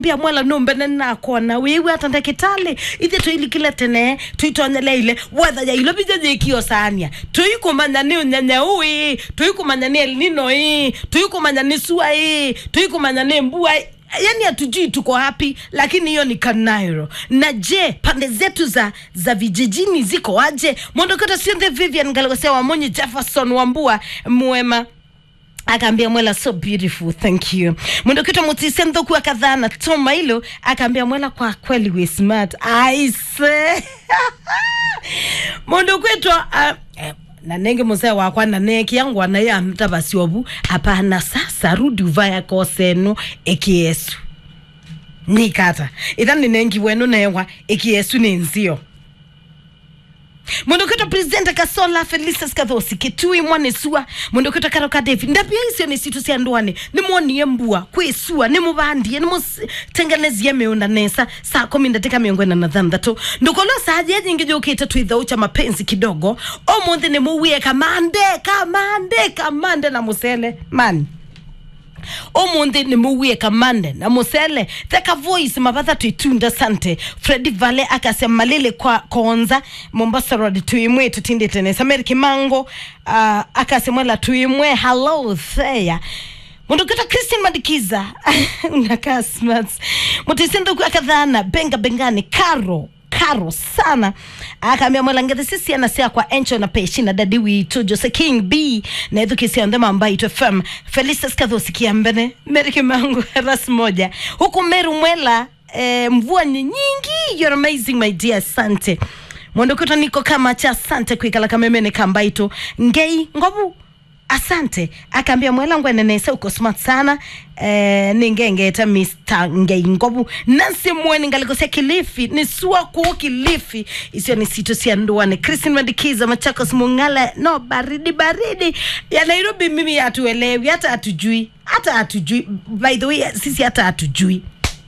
mbia mwela numbene nakona wiwe ata ndakitali ithe tuilikile tene tuitonyele ile wetha ya ilo bija jikio sania tuikumanya ni unyenya ui tuikumanya ni elnino ii tuikumanya ni sua ii tuikumanya ni mbua ii yani hatujui tuko hapi lakini hiyo ni kanairo na je pande zetu za za vijijini ziko aje mondokota siothe vivian galgosia wamonyi jefferson wambua mwema akaambia mwela so beautiful thank you mwendokitwa mutise nthoku akadhana toma hilo akaambia mwela kwa kweli we smart aise mundu kwitwa uh, eh, na nenge musee wakwa na neki yangu anaye amtabasiobu hapana sasa rudi uvaya kosenu ekiesu nikata ithani nengi wenu newa ekiesu ni nzio mwendokitwa presidente kasola felicitas kathosi kitui mwanesua mwendokitwa karoka david ndapia icio ni situ cia ndwani nimwonie mbua kwisua nimuvandie nimutengenezie miunda nesa saa kumi ndatika miongo ina na thanthatu ndukolwa saja nyingi jukite twithau cha mapenzi kidogo omuthi nimuwie kamande kamande kamande na musele mani omunthi nimuwie kamande na musele theka voice mavatha twitunda sante fredi vale akasema malile kwa konza mombasa road tuimwe tutindite nesa meri kimango uh, akasemwela tuimwe hello theya mundu kita christian madikiza unakaa smart mutisinduku akadhana benga bengani karo karo sana akaambia mwelangete sisi anasia kwa encho na peshi na dadi witu jose king b na ithu kisia ndema ambayo itu fm felicitas kathosi kiambene meri kimangu ras moja huku meru mwela eh, mvua ni nyingi you're amazing my dear asante mwondokota niko kama cha asante kwikala kamemene kambaito ngei ngobu asante akaambia mwela ngwenenese uko smart sana eh, ningengeta mr ngei ngobu nansi mweni ngalikosia kilifi ni sua kuu kilifi isio ni sito sia nduane kristin mandikiza machakos mungala no baridi baridi ya nairobi mimi hatuelewi hata hatujui hata hatujui by the way sisi hata hatujui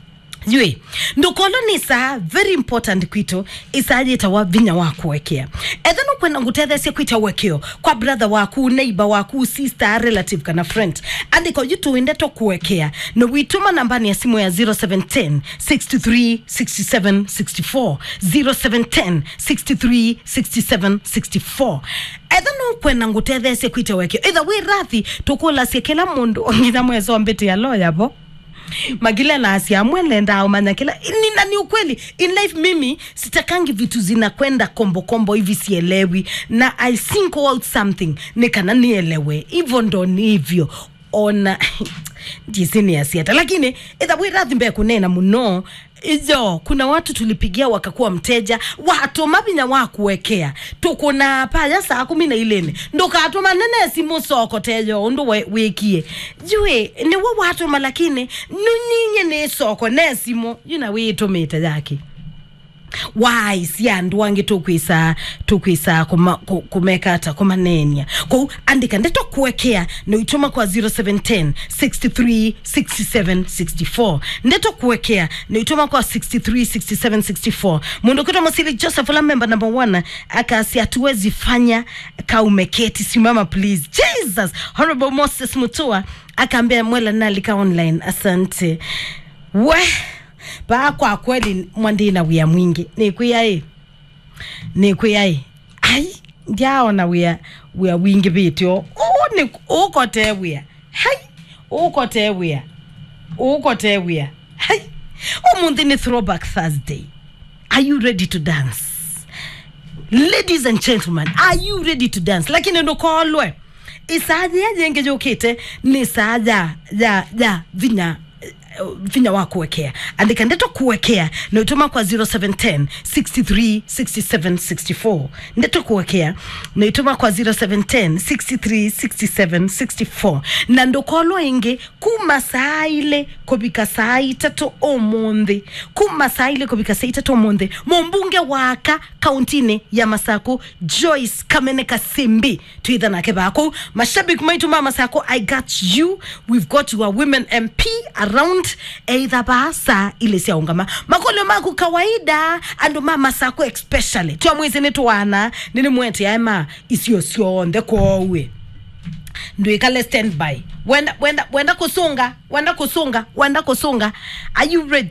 jue ndukolo ni saa very important kwito isajita wa vinya wakuwekea ethano kwenda ngutethesie kwita wekeo kwa brother waku neighbor waku sister relative kana friend andiko jituinde tokuwekea no wituma nambani ya simu ya 0710 63 67 64 0710 63 67 64 ethano kwenda ngutethesie kwita wekeo itha wi rathi tukulasie kila mundu ngitha mwezo mbiti ya loya bo magile na asiamwele ndao manya kila ni, na ni ukweli in life mimi sitakangi vitu zinakwenda kombo kombo hivi sielewi na i think out something nikana nielewe hivyo ndo ni hivyo ona ndisini asiata lakini ithawirathi mbe kunena muno ijo kuna watu tulipigia wakakuwa mteja watuma vinya wakuwekea tukuna paya saa kumi na ilene ndukatuma nene simu soko tejo undu we- wikie jue niwo watuma lakini nunyinye ni soko ne simu yuna witumite yake wai siandwange tukwisa tukwisa kuma, ku- kumekata kumanenia kou andika ndetokuwekea noituma kwa 0710 63 67 64 ndetokuwekea noituma kwa 63 67 64 mundu kwitwa mosili joseph la member number one akasi hatuwezi fanya kaumeketi simama please jesus honorable moses mutua akaambia mwela nalika online asante we paa kwa kweli mwandina wia mwingi nikwiyai nikwiyai ai ndiaona wia wia wingi vitio ukote wia hai ukote wia ukote wia hai umunthi ni throwback thursday are you ready to dance ladies and gentlemen are you ready to dance lakini ndukolwe isaja yajenge jukite ni saja ja ja vinya eh, vinya wa kuwekea andika ndeto kuwekea naituma kwa 0710 63 67 64 ndeto kuwekea naituma kwa 0710 63 67 64 na ndukolwa ingi kuma saa ile kubika saa itatu omunthi kuma saa ile kubika saa itatu omunthi mumbunge waka kauntini ya masaku joyce kamene kasimbi twitha nake baku mashabiki maitu ma masaku i got you we've got your women mp around either basa ile siaungama makolo maku kawaida andu ma masaku especially twamwisi ni twana nini mwete aema isio sionthe kwowe ndwikale standby wenda wenda wenda kusunga wenda kusunga wenda kusunga are you ready